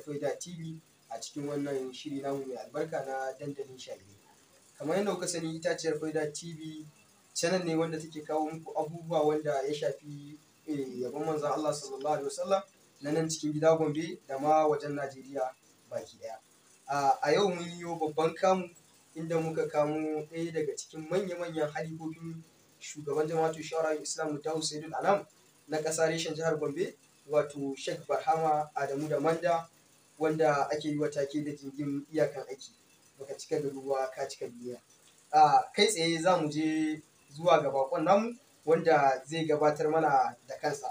Faida TV a cikin wannan shiri namu mai albarka na dandalin shayi. Kamar yadda kuka sani itaciyar Faida TV channel ne wanda take kawo muku abubuwa wanda ya shafi yabon manzon Allah sallallahu alaihi wasallam na nan cikin gida Gombe da ma wajen Najeriya baki ɗaya. A yau mun yi babban kamu inda muka kamo ɗaya daga cikin manya-manyan halifofin shugaban jama'atu shawara Islam Dawu Saidul Anam na ƙasa reshen jihar Gombe wato Sheikh Barhama Adamu da Manda wanda ake yi wa take da jingin iyakan aiki baka cika da ruwa ka cika duniya. A kai tsaye za mu je zuwa ga bakon namu wanda zai gabatar mana da kansa.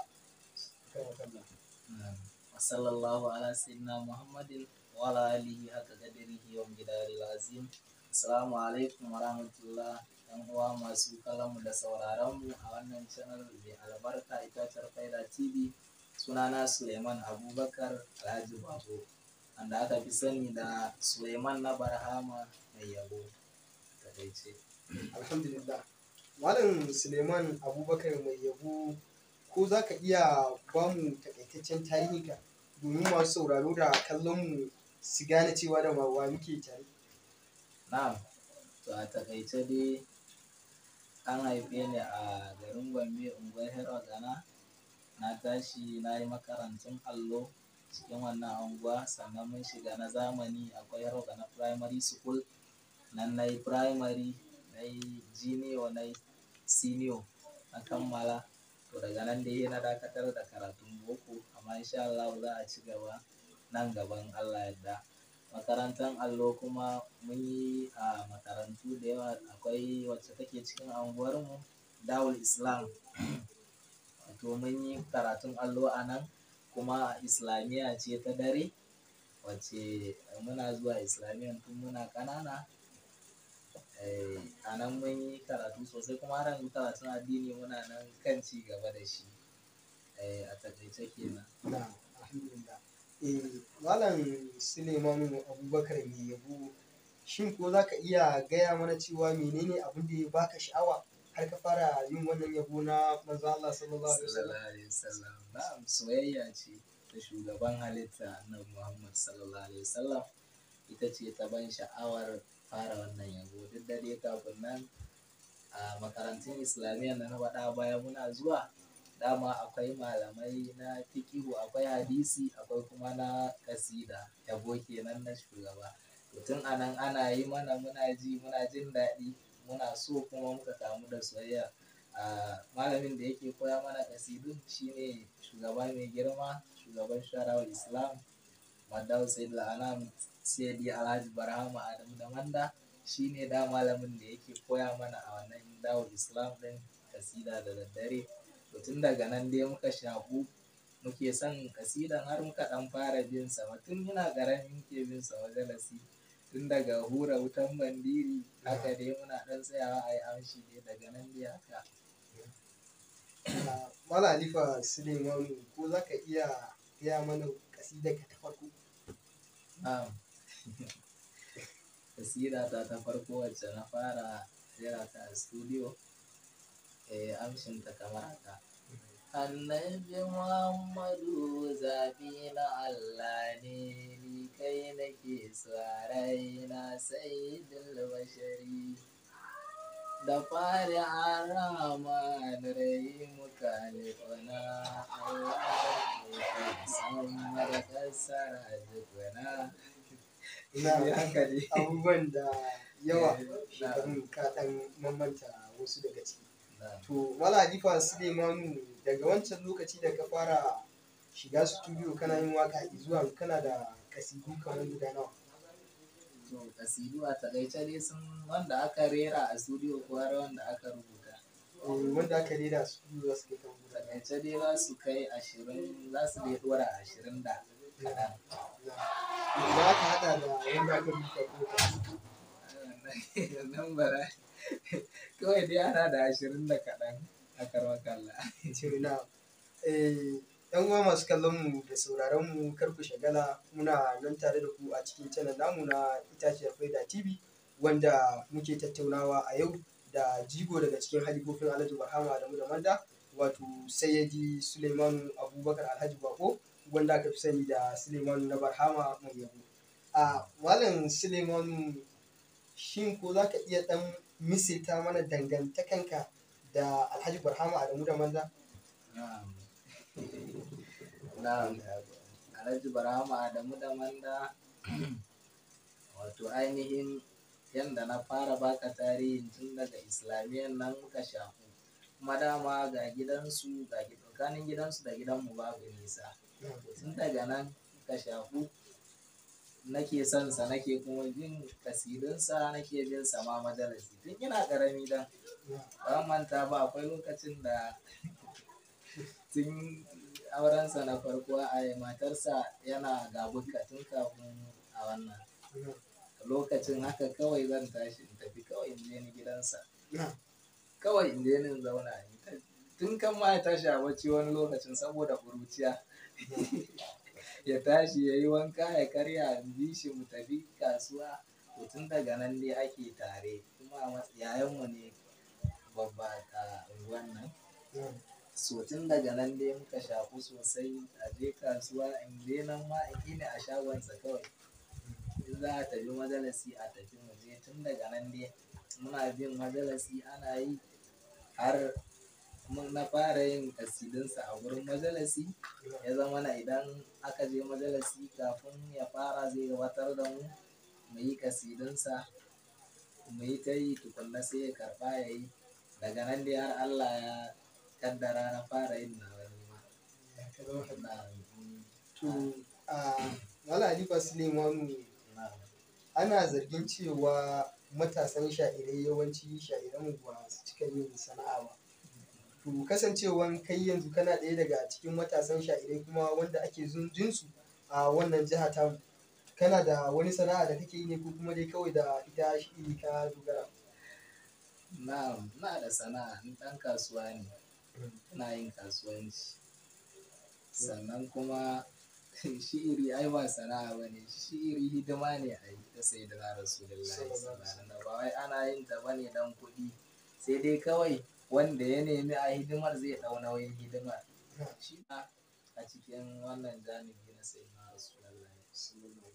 sallallahu ala sayyidina muhammadin wa ala alihi haka qadarihi wa gidari lazim assalamu alaikum wa rahmatullah yan uwa masu kallonmu da sauraron mu a wannan channel mai albarka itaciyar faida tv sunana suleiman abubakar alhaji babo wanda aka fi sani da suleiman na barhama mai yabo takaice Alhamdulillah. Malam Suleiman Abubakar mai yabo ko za ka iya ba mu takaitaccen tarihinka domin masu sauraro da kallon mu su gane cewa da wa muke tare. na'am to a takaice dai an haife ni a garin gombe unguwar hero gana na tashi na yi makarantun allo cikin wannan unguwa sannan mun shiga na zamani akwai hero gana primary school nan na yi primary na yi junior na yi senior na kammala to daga nan dai na dakatar da karatun boko amma insha Allah za a ci gaba nan gaban Allah yadda makarantar allo kuma mun yi a makarantu da yawa akwai wacce take cikin anguwarmu dawul islam to mun yi karatun allo a nan kuma islamiyya ce ta dare wacce muna zuwa islamiyya tun muna ƙanana a nan mun yi karatu sosai kuma har yanzu karatun addini muna nan kan ci gaba da shi a takaice kenan Na alhamdulillah. Eh, Malam Suleiman Abubakar mai yabo shin ko za ka iya gaya mana cewa menene abin da ya baka sha'awa har ka fara yin wannan yabo na manzo Allah sallallahu alaihi wasallam? sallallahu alaihi wasallam na'am soyayya ce ta shugaban halitta na Muhammad sallallahu alaihi wasallam ita ce ta ban sha'awar fara wannan yabo duk da dai kafin nan a makarantun islamiyya da na faɗa baya muna zuwa dama akwai malamai na fikihu akwai hadisi akwai kuma na kasida yabo kenan na shugaba to tun anan ana yi mana muna ji muna jin daɗi muna so kuma muka kamu da soyayya a malamin da yake koya mana kasidun shine shugaba mai girma shugaban sharawar islam madawu sayyid anam sayyidi alhaji barhama adamu da manda shine da malamin da yake koya mana a wannan dawul islam din kasida da daddare to tun daga nan dai muka shaku muke son kasidan har muka dan fara bin sa tun ina ƙarami muke bin sa majalisi tun daga hura wutan bandiri haka dai muna dan tsayawa a yi amshi dai daga nan dai haka Ah, Malam Halifa Suleiman ko za ka iya gaya mana kasidarka ta farko? Na'am. Kasida ta ta farko wacce na fara rera ta a studio, eh, amshinta kamar haka. Annabi Muhammadu zaɓi na Allah ne, ni kai nake tsarai na sayyidul bashari. Da fari an rama da rai muka nufana, Allah da ke samar kasar dukwana. Ina haka ne. abubuwan da yawa Eh, shekarun ka ɗan mamanta wasu daga ciki. Na'am. To Malam Halifa Suleimanu daga wancan lokaci da ka fara shiga studio kana yin waka zuwa kana da kasidu kamar guda nawa. To kasidu a takaice dai sun wanda aka rera a studio ko har wanda aka rubuta. Eh, Wanda aka rera studio za su kai kamar guda nawa. Takaice dai za su kai ashirin za su dai dora ashirin da kaɗan. Za ka haɗa da wanda aka rubuta ko ka. Nan bara kawai dai ana da ashirin da kaɗan a karmakalla. ce na eh yan uwa masu kallon mu da sauraron mu kar ku shagala muna nan tare da ku a cikin channel namu na itaciyar faida tv wanda muke tattaunawa a yau da jigo daga cikin halifofin alhaji bahama da mu da manda wato sayyidi suleiman abubakar alhaji bako wanda aka fi sani da suleiman na barhama mai yabo a malam suleiman shin ko za ka iya dan misilta mana dangantakanka da alhaji barhama adamu da manza na'am na'am alhaji barhama adamu da manda wato ainihin yadda na fara baka tarihin tun daga islamiyyar nan muka shafu kuma dama ga gidansu ga tsakanin gidansu da gidanmu babu nisa tun daga nan muka shafu nake son sa nake kuma jin kasidinsa nake jin sa ma majalisi tun ina karami dan ba manta ba akwai lokacin da tun aurensa na farko a matarsa yana gabuka tun kafin a wannan lokacin haka kawai zan tashi in tafi kawai in je ni gidansa kawai in je ni in zauna tun kan ma ya tashi a bacci wani lokacin saboda ƙuruciya ya tashi ya yi wanka ya karya in bi shi mu tafi kasuwa to tun daga nan ne ake tare kuma yayanmu ne babba a unguwan nan so tun daga nan dai muka shafu sosai a je kasuwa in je nan ma in ne a shagonsa kawai in za a tafi majalisi a tafi mu je tun daga nan dai muna bin majalisi ana yi har na fara yin kasidinsa a wurin majalisi ya zama na idan aka je majalisi kafin ya fara zai gabatar da mu mu yi kasidinsa mu yi ta yi tukunna sai ya karba ya yi daga nan dai har Allah ya kaddara na fara yin na wani ma. To, a Mala Halifa Suleimanu ana zargin cewa matasan sha'irai yawanci sha'iran ba su cika yin sana'a ba. To kasancewan kai yanzu kana ɗaya daga cikin matasan sha'irai kuma wanda ake jinsu a wannan jiha ta kana da wani sana'a da kake yi ne ko kuma dai kawai da ita shi ka dogara. Na'am, na da sana'a ni ɗan kasuwa ne. Ina yin kasuwanci. Sannan kuma shi'iri ai ba sana'a ba ne, shi'iri hidima ne a yi ta sai da Rasulullahi sallallahu ba wai ana yin ta bane dan kuɗi sai dai kawai wanda ya nemi a hidimar zai ɗau nauyin hidimar. Shi a cikin wannan janibi na sai na Rasulullahi sallallahu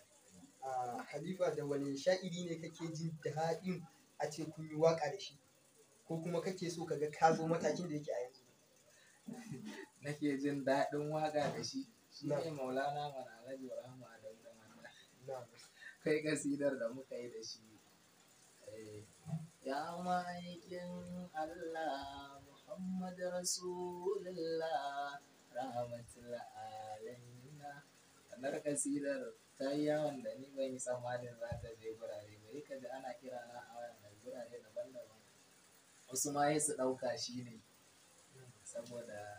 a Halifa da wani sha'iri ne kake jin daɗin a ce kun yi waƙa da shi ko kuma kake so ka ga ka zo matakin da yake a yanzu. Nake jin daɗin waƙa da shi shi ne maulana mana alhaji rahama da manda kai kasidar da muka yi da shi ya ma'aikin Allah Muhammad Rasulullah rahmatul alamina kanar kasidar ta yi yawon da ni ban yi tsammanin za ta je gurare ba ka ji ana kira na a wannan gurare daban-daban wasu ma su ɗauka shi ne saboda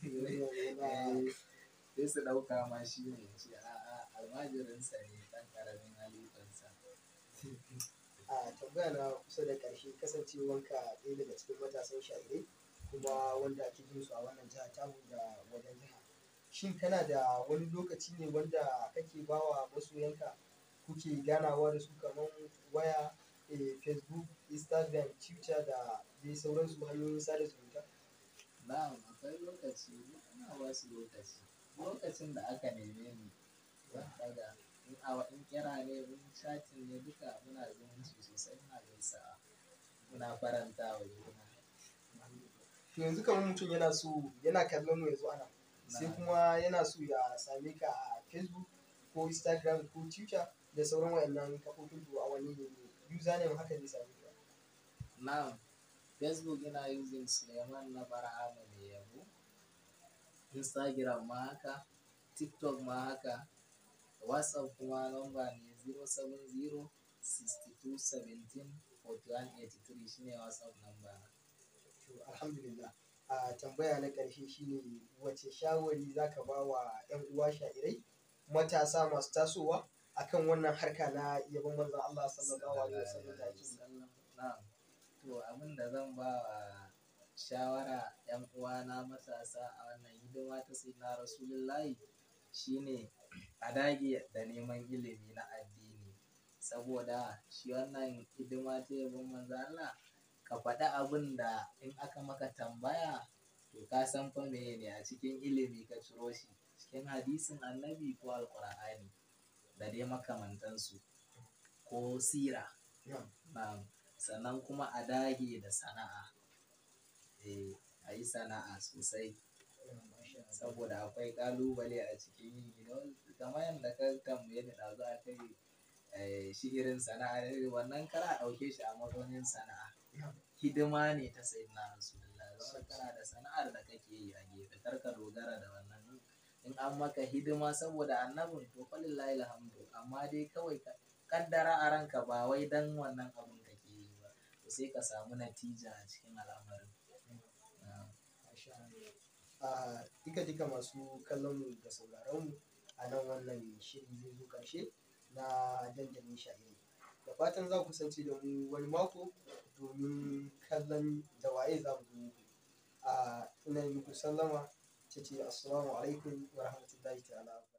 sai su ɗauka ma shi ne ce a'a almajirinsa ne ɗan ƙaramin halittarsa a tambaya na kusa da ƙarshe kasancewanka ɗaya daga cikin matasan sha'irai kuma wanda ake jin su a wannan jiha tamu da wajen jiha shin kana da wani lokaci ne wanda kake bawa masoyanka kuke ganawa da su kamar waya facebook instagram twitter da dai sauransu hanyoyin sada zumunta na'am akwai lokaci ana ba su lokaci lokacin da aka neme ni zan daga in awa in kira ne in chatin ne duka muna zumunci sosai muna gaisa muna faranta wa juna to yanzu kamar mutum yana so yana kallon mu yanzu ana sai kuma yana so ya same ka a facebook ko instagram ko twitter da sauran wayannan kafofin to a wani ne username haka zai same ka na'am facebook ina using suleiman na barhama mai yabo instagram ma haka tiktok ma haka whatsapp kuma lamba ne 070 62 17 41 83 shine whatsapp namba na to alhamdulillah a tambaya na ƙarshe shine wace shawari zaka ba wa 'yan uwa sha'irai matasa masu tasowa akan wannan harka na yabon manzon Allah sallallahu alaihi wasallam da ake na'am to abin da zan ba wa shawara yan uwana matasa a wannan hidima ta sayyidina rasulullahi shine a dage da neman ilimi na addini saboda shi wannan hidima ta yabon manzo Allah ka faɗi abin da in aka maka tambaya to ka san fa meye ne a cikin ilimi ka ciro shi cikin hadisin annabi ko alƙur'ani da dai makamantansu ko sira na'am Na'am. sannan kuma a dage da sana'a eh a yi sana'a sosai na'am, masha Allah. saboda akwai kalubale a cikin yi you know, kamar yadda ka tambaye ni ɗazu a kai eh, shi irin sana'a ne, wannan kara ɗauke shi a mazaunin sana'a Na'am. hidima ne ta sayi na rasulullah zama kana da sana'ar da kake yi a gefe kar ka dogara da wannan in an maka hidima saboda annabin to falillahi alhamdu amma dai kawai ka kaddara a ranka ba wai dan wannan abun kake yi ba to sai ka samu natija a cikin al'amarin Na'am. Masha Allah. a duka duka masu kallon mu da sauraron mu a nan wannan shiri zai zo karshe na dandalin sha'iri da fatan za ku kasance da mu wani mako domin kallon da waye za mu zo muku a ina yi muku sallama ta ce assalamu alaikum wa rahmatullahi ta'ala